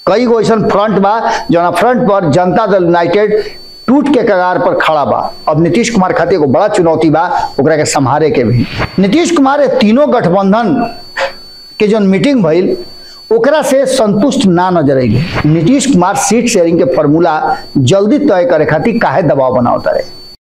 कई गो ऐसा फ्रंट बा जौना फ्रंट पर जनता दल यूनाइटेड टूट के कगार पर खड़ा बा अब नीतीश कुमार खातिर एगो बड़ा चुनौती बा ओकरा के संभारे के भी नीतीश कुमार ये तीनों गठबंधन के जौन मीटिंग भइल ओकरा से संतुष्ट ना नजर अइले नीतीश कुमार सीट शेयरिंग के फॉर्मूला जल्दी तय करे खातिर काहे दबाव बनावता रहे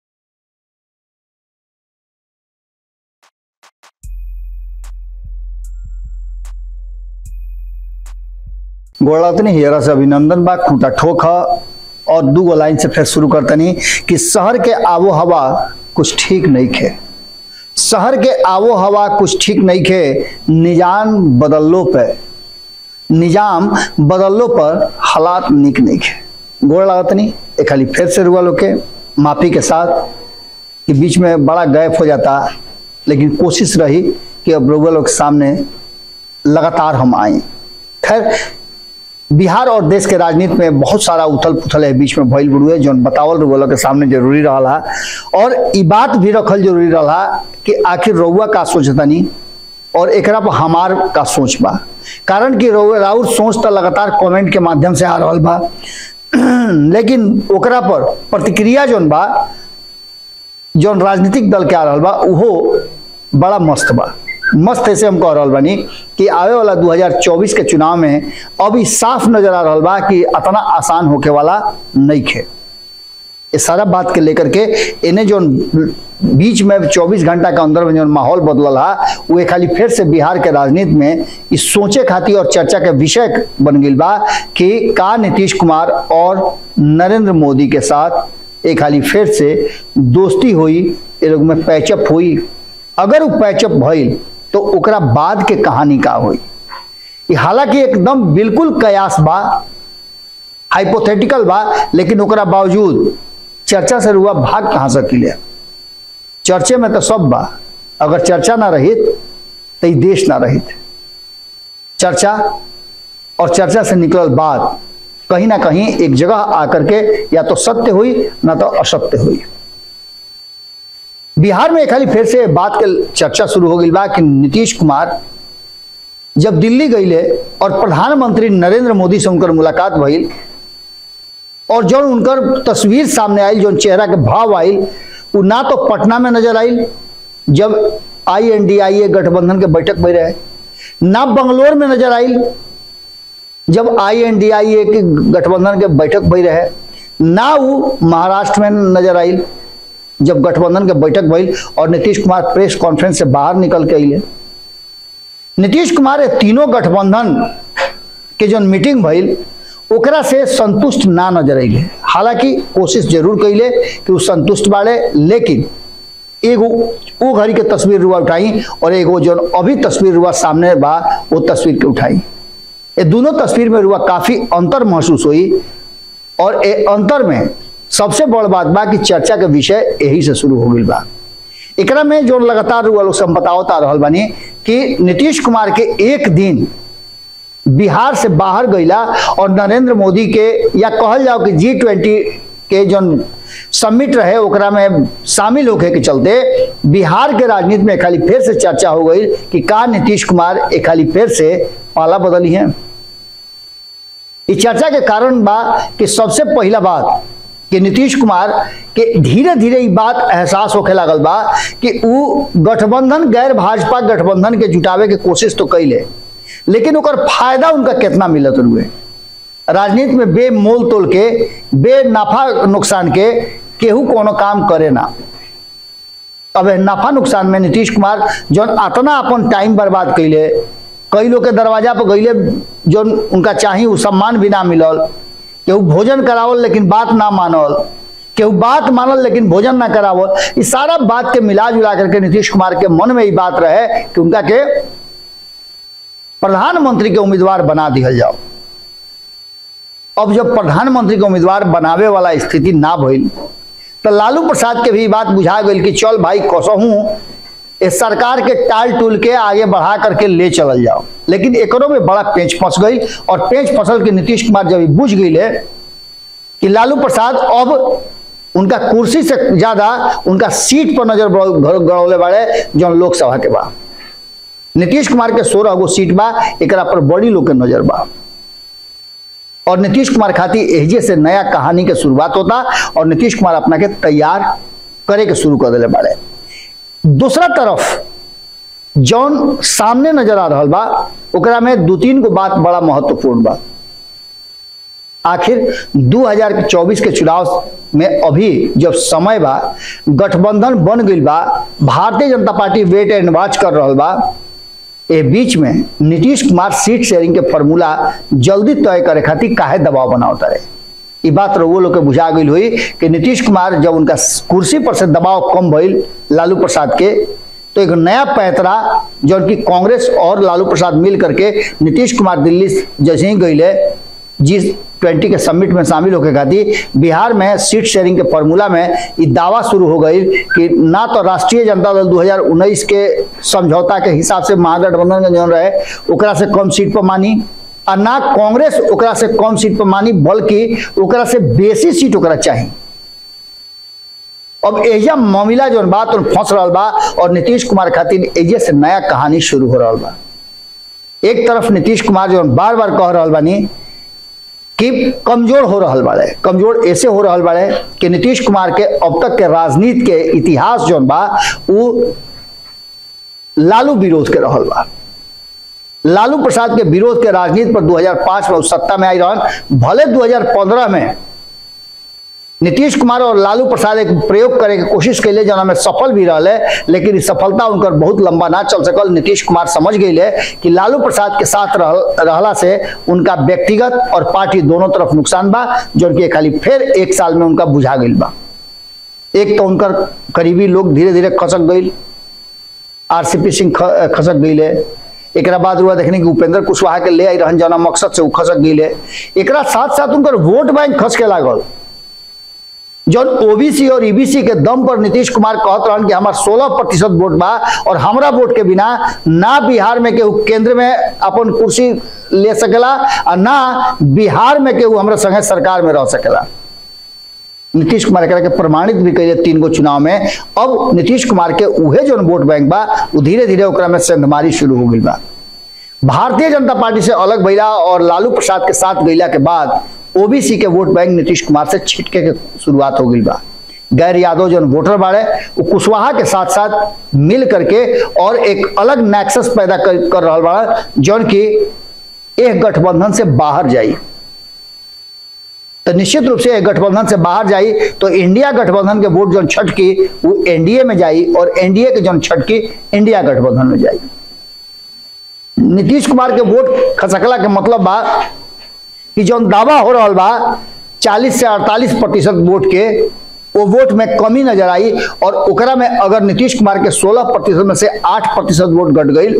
गोड़ातनी हियरा से अभिनंदन बा खूंटा ठोक ह और दू गो लाइन से फिर शुरू करतनी कि शहर के आबो हवा कुछ ठीक नहीं खे शहर के आबो हवा कुछ ठीक नहीं खे निजाम बदल्लो पे निजाम बदल्लो पर हालात निक नहीं खे गोड़ लागतनी एक खाली फिर से रुआ लोग के माफी के साथ कि बीच में बड़ा गैप हो जाता लेकिन कोशिश रही कि अब रुआ लोग के सामने लगातार हम आए खैर बिहार और देश के राजनीति में बहुत सारा उथल पुथल है बीच में भइल बुड़ुए जौन बतावल रउआ के सामने जरूरी रहा और ई बात भी रखल जरूरी रहा कि आखिर रउआ का सोचतनी और एकरा पर हमार का सोच बा कारण कि रउआ राउर सोच तो लगातार कमेंट के माध्यम से आ रहल बा लेकिन ओकरा पर प्रतिक्रिया जौन बा जौन राजनीतिक दल के आ रहल बा उहो बड़ा मस्त बा मस्त ऐसे हम कह रहल बानी कि आवे वाला 2024 के चुनाव में अब ई साफ नजर आ रहल बा कि इतना आसान होके वाला नहीं खे ये सारा बात के लेकर के इन्हें जो बीच में 24 घंटा के अंदर में जो माहौल बदलल हा वो खाली फिर से बिहार के राजनीति में इस सोचे खातिर और चर्चा के विषय बन गई बा कि का नीतीश कुमार और नरेंद्र मोदी के साथ एक खाली फिर से दोस्ती हुई ये लोग में पैचअप हुई अगर वो पैचअप भइल तो ओकरा बाद के कहानी का हुई ई हालांकि एकदम बिल्कुल कयास बा हाइपोथेटिकल बा लेकिन ओकरा बावजूद चर्चा से रुआ भाग कहाँ सकिले चर्चे में तो सब बा अगर चर्चा ना रहित तो ई देश ना रहित चर्चा और चर्चा से निकलल बात कहीं ना कहीं एक जगह आकर के या तो सत्य हुई ना तो असत्य हुई बिहार में खाली फिर से बात के चर्चा शुरू हो गई बा कि नीतीश कुमार जब दिल्ली गईले और प्रधानमंत्री नरेंद्र मोदी से उनकर मुलाकात भइल और जो उनकर तस्वीर सामने आई जो चेहरा के भाव आयल वो ना तो पटना में नजर आयल जब आई एन डी आई ए गठबंधन के बैठक में रहे ना बंगलोर में नजर आयल जब आई एन डी आई ए के गठबंधन के बैठक भई रहे ना वो महाराष्ट्र में नजर आयल जब गठबंधन के बैठक भइल और नीतीश कुमार प्रेस कॉन्फ्रेंस से बाहर निकल के अइले नीतीश कुमार ये तीनों गठबंधन के जो मीटिंग भइल ओकरा से संतुष्ट ना नजर अइले हालांकि कोशिश जरूर कैले कि वो संतुष्ट बाड़े लेकिन एगो वो घड़ी के तस्वीर रुआ उठाई और एगो जो अभी तस्वीर रुआ सामने बा वो तस्वीर के उठाई ये दोनों तस्वीर में रुआ काफी अंतर महसूस हुई और ए अंतर में सबसे बड़ बात बा कि चर्चा के विषय यही से शुरू हो गई बा एकरा में जो लगातार रुआ लोग हम बतावता रहल बानी कि नीतीश कुमार के एक दिन बिहार से बाहर गईला और नरेंद्र मोदी के या कहल जाओ कि जी ट्वेंटी के जो समिट रहे ओकरा में शामिल होके के चलते बिहार के राजनीति में खाली फिर से चर्चा हो गई कि का नीतीश कुमार एक खाली फिर से पाला बदली है इस चर्चा के कारण बा कि सबसे पहला बात कि नीतीश कुमार के धीरे धीरे ये बात एहसास होखे लागल बा कि उ गठबंधन गैर भाजपा गठबंधन के जुटावे के कोशिश तो कैले लेकिन ओकर फायदा उनका कितना मिलत रुए राजनीति में बेमोल तोल के बे नफा नुकसान के केहू कोनो काम करे ना अब नफा नुकसान में नीतीश कुमार जौन अतना अपन टाइम बर्बाद कैले कई लोग के दरवाजा पर गईले जो उनका चाही उ सम्मान भी ना मिलल केहू भोजन करावल लेकिन बात ना मानल केहू बात मानल लेकिन भोजन ना करावल इस सारा बात के मिला जुला करके नीतीश कुमार के मन में ये बात रहे कि उनका के प्रधानमंत्री के उम्मीदवार बना दिया जाओ अब जब प्रधानमंत्री के उम्मीदवार बनावे वाला स्थिति ना भइल तो लालू प्रसाद के भी बात बुझा गई कि चल भाई कसहूँ इस सरकार के टाल टूल के आगे बढ़ा करके ले चलल जाओ लेकिन एकरों में बड़ा पेंच फंस गई और पेंच फसल के नीतीश कुमार जब बुझ गई कि लालू प्रसाद अब उनका कुर्सी से ज्यादा उनका सीट पर नजर गड़ौले बाड़े जो लोकसभा के बा नीतीश कुमार के सोलह गो सीट बा एक पर बड़ी लोग के नजर बा और नीतीश कुमार खातिर एहजे से नया कहानी के शुरुआत होता और नीतीश कुमार अपना के तैयार करे के शुरू कर दिले बाड़े दूसरा तरफ जौन सामने नजर आ रहा बा ओकरा में दू तीन गो बात बड़ा महत्वपूर्ण बा आखिर 2024 के चुनाव में अभी जब समय बा गठबंधन बन गई बा भारतीय जनता पार्टी वेट एंड वॉच कर रहा बा ए बीच में नीतीश कुमार सीट शेयरिंग के फॉर्मूला जल्दी तय करे खातिर काहे दबाव बनावता रहे ई बात वो लोग के बुझा गई हुई कि नीतीश कुमार जब उनका कुर्सी पर से दबाव कम भइल लालू प्रसाद के तो एक नया पैतरा जो कि कांग्रेस और लालू प्रसाद मिल करके नीतीश कुमार दिल्ली जैसे ही गई जी ट्वेंटी के समिट में शामिल होके खातिर बिहार में सीट शेयरिंग के फॉर्मूला में ये दावा शुरू हो गई कि ना तो राष्ट्रीय जनता दल 2019 के समझौता के हिसाब से महागठबंधन के जौन रहे ओकरा से कम सीट पर मानी और ना कांग्रेस ओकरा से कम सीट पर मानी बल्कि ओकरा से बेसी सीट ओकरा चाहिए अब एजा मामला जो बात फंस रहा बा और नीतीश कुमार खातिर एजे से नया कहानी शुरू हो रहा बा एक तरफ नीतीश कुमार जो बार बार कह रहा बानी कि कमजोर हो रहा बाड़े कमजोर ऐसे हो रहा बाड़े कि नीतीश कुमार के अब तक के राजनीति के इतिहास जो बा वो लालू विरोध के रहल बा लालू प्रसाद के विरोध के राजनीति पर 2005 में सत्ता में आई रहन भले 2015 में नीतीश कुमार और लालू प्रसाद एक प्रयोग करे के कोशिश कैले जना में सफल भी रहे लेकिन सफलता उनकर बहुत लंबा ना चल सकल नीतीश कुमार समझ गए कि लालू प्रसाद के साथ रह, रहला से उनका व्यक्तिगत और पार्टी दोनों तरफ नुकसान बा जो कि खाली फिर एक साल में उनका बुझा गई बा एक तो उनकर करीबी लोग धीरे धीरे खसक गई आरसीपी सिंह खसक गई एक बाद हुआ देखने की उपेंद्र कुशवाहा के ले आई रहन जना मकसद से उ खसक गई एक साथ साथ उनकर वोट बैंक खस के लागल जौन ओबीसी और ईबीसी के दम पर नीतीश कुमार कहत रहन कि हमार 16 प्रतिशत वोट बा और हमरा वोट के बिना ना बिहार में केहू केंद्र में अपन कुर्सी ले सकेला और ना बिहार में केहू हमरा संगे सरकार में रह सकेला नीतीश कुमार एकरा के प्रमाणित भी कैले तीन गो चुनाव में अब नीतीश कुमार के उहे जो वोट बैंक बा वो धीरे धीरे ओकरा में सेंधमारी शुरू हो गई बा भारतीय जनता पार्टी से अलग भैला और लालू प्रसाद के साथ गईला के बाद ओबीसी के वोट बैंक नीतीश कुमार से छिटके के शुरुआत हो गई बा गैर यादव जो वोटर बाड़े वो कुशवाहा के साथ साथ मिल करके और एक अलग नेक्सस पैदा कर, कर रहा बड़ा जौन की एक गठबंधन से बाहर जाई तो निश्चित रूप से एक गठबंधन से बाहर जाई तो इंडिया गठबंधन के वोट जो छटकी वो एनडीए में जाई और एनडीए के जो छटकी इंडिया गठबंधन में जाई नीतीश कुमार के वोट खसकला के मतलब बा कि जो दावा हो रहा बा 40 से 48 प्रतिशत वोट के वो वोट में कमी नजर आई और ओकरा में अगर नीतीश कुमार के 16 प्रतिशत में से 8 प्रतिशत वोट घट गई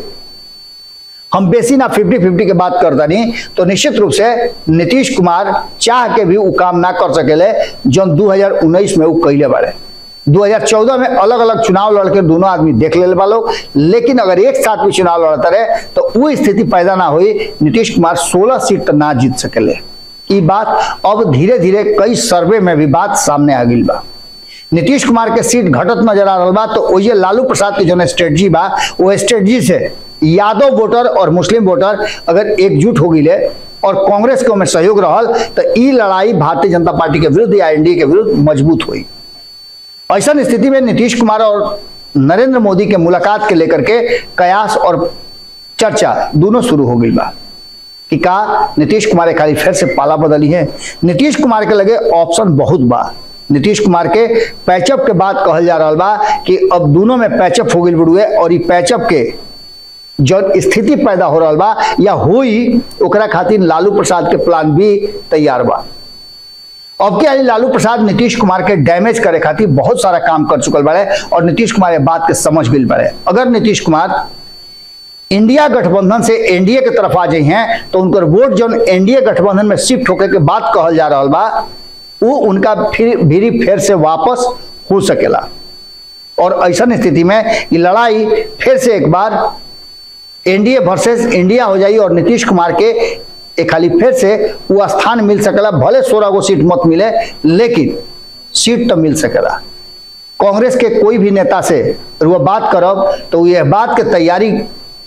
हम बेसी ना 50 50 के बात करता नहीं तो निश्चित रूप से नीतीश कुमार चाह के भी वो काम ना कर सकेले जो 2019 में वो कैले बाड़े 2014 में अलग अलग चुनाव लड़के दोनों आदमी देख ले वालों लेकिन अगर एक साथ भी चुनाव लड़ता रहे तो वो स्थिति पैदा ना हुई नीतीश कुमार 16 सीट तक ना जीत सकेले ये बात अब धीरे धीरे कई सर्वे में भी बात सामने आ गई बा नीतीश कुमार के सीट घटत नजर आ रहा बा तो वही लालू प्रसाद के जो स्ट्रेटजी बा वो स्ट्रेटजी से यादव वोटर और मुस्लिम वोटर अगर एकजुट हो गई और कांग्रेस के में सहयोग रहल तो ई लड़ाई भारतीय जनता पार्टी के विरुद्ध या एनडीए के विरुद्ध मजबूत हुई ऐसा स्थिति में नीतीश कुमार और नरेंद्र मोदी के मुलाकात के लेकर के कयास और चर्चा दोनों शुरू हो गई बा कि का नीतीश कुमार खाली फिर से पाला बदली है नीतीश कुमार के लगे ऑप्शन बहुत बा नीतीश कुमार के पैचअप के बाद कहल जा रहा बा कि अब दोनों में पैचअप हो गई बड़ुए और ये पैचअप के जो स्थिति पैदा हो रहा बा या हुई ओकरा खातिर लालू प्रसाद के प्लान भी तैयार बा अब के लालू प्रसाद नीतीश कुमार के डैमेज करे खातिर बहुत सारा काम कर चुकल बाड़े और नीतीश कुमार ये बात के समझ गई बाड़े अगर नीतीश कुमार इंडिया गठबंधन से एनडीए के तरफ आ जाए हैं तो उनकर वोट जो एनडीए गठबंधन में शिफ्ट होकर के बात कहल जा रहा बा वो उनका फिर भीरी फिर से वापस हो सकेला और ऐसा स्थिति में ये लड़ाई फिर से एक बार एनडीए वर्सेस इंडिया हो जाई और नीतीश कुमार के एक खाली फिर से वो स्थान मिल सकेला भले सोलह गो सीट मत मिले लेकिन सीट तो मिल सकेला कांग्रेस के कोई भी नेता से वो बात करब तो यह बात के तैयारी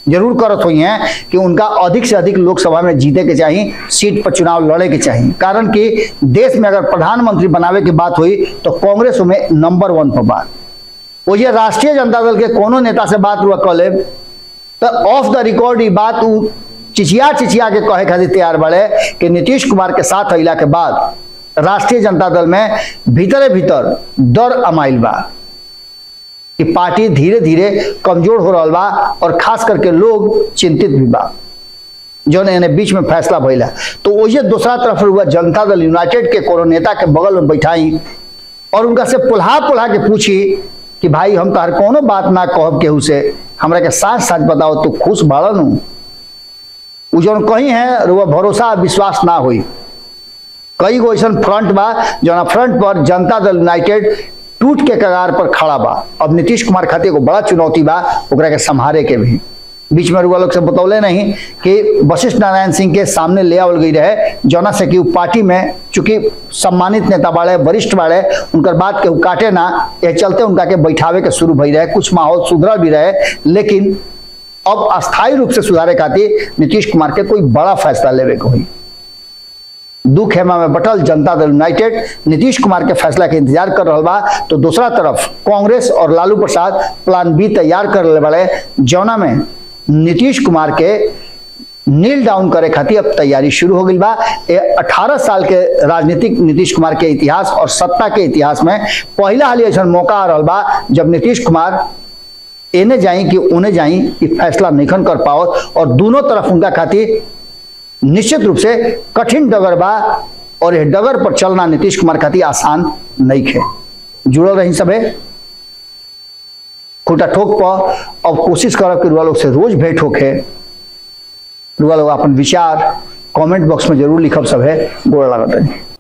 जरूर करत हुई हैं कि उनका अधिक से अधिक लोकसभा में जीते के चाहिए सीट पर चुनाव लड़े के चाहिए कारण कि देश में अगर प्रधानमंत्री बनावे की बात हुई तो कांग्रेस में नंबर वन पर बात वो ये राष्ट्रीय जनता दल के कोनो नेता से बात हुआ कले तो ऑफ द रिकॉर्ड ये बात उ चिचिया चिचिया के कहे खातिर तैयार बड़े कि नीतीश कुमार के साथ अला के बाद राष्ट्रीय जनता दल में भीतरे भीतर डर अमाइल बा कि पार्टी धीरे धीरे कमजोर हो रहा बा और खास करके लोग चिंतित भी बा जो ने बीच में फैसला भइला तो वही दूसरा तरफ हुआ जनता दल यूनाइटेड के कोनो नेता के बगल में बैठाई और उनका से पुल्हा पुल्हा के पूछी कि भाई हम तोहर कोनो बात ना कहब केहू से हमरा के साथ साथ बताओ तू खुश बाड़न हूँ उ जौन कहीं है रुआ भरोसा विश्वास ना हुई कई गो ऐसा फ्रंट बा जौन फ्रंट पर जनता दल यूनाइटेड टूट के कगार पर खड़ा बा अब नीतीश कुमार खातिर एगो बड़ा चुनौती बा ओकरा के संभारे के भी बीच में रुआ लोग से बतौले नहीं कि वशिष्ठ नारायण सिंह के सामने ले आवल गई रहे जौना से कि उ पार्टी में चूंकि सम्मानित नेता बाड़े वरिष्ठ बाड़े उनकर बात के उ काटे ना ये चलते उनका के बैठावे के शुरू भई रहे कुछ माहौल सुधरल भी रहे लेकिन अब अस्थायी रूप से सुधारे खातिर नीतीश कुमार के कोई बड़ा फैसला लेवे के हुई दू खेमा में बटल जनता दल यूनाइटेड नीतीश कुमार के फैसला के इंतजार कर रहा बा तो दूसरा तरफ कांग्रेस और लालू प्रसाद प्लान बी तैयार कर रहे बड़े जौना में नीतीश कुमार के नील डाउन करे खातिर अब तैयारी शुरू हो गई बा ये 18 साल के राजनीतिक नीतीश कुमार के इतिहास और सत्ता के इतिहास में पहला हाल ऐसा मौका आ रहा बा जब नीतीश कुमार एने जाई कि उन्हें जाई ये फैसला नहीं कर पाओ और दोनों तरफ उनका खातिर निश्चित रूप से कठिन डगर बा और यह डगर पर चलना नीतीश कुमार खातिर आसान नहीं है जुड़ल रही सबे खुटा ठोक पर अब कोशिश करब कि रुआ लोग से रोज भेंट होके रुआ लोग अपन विचार कमेंट बॉक्स में जरूर लिखब सब है गोड़ लागत रही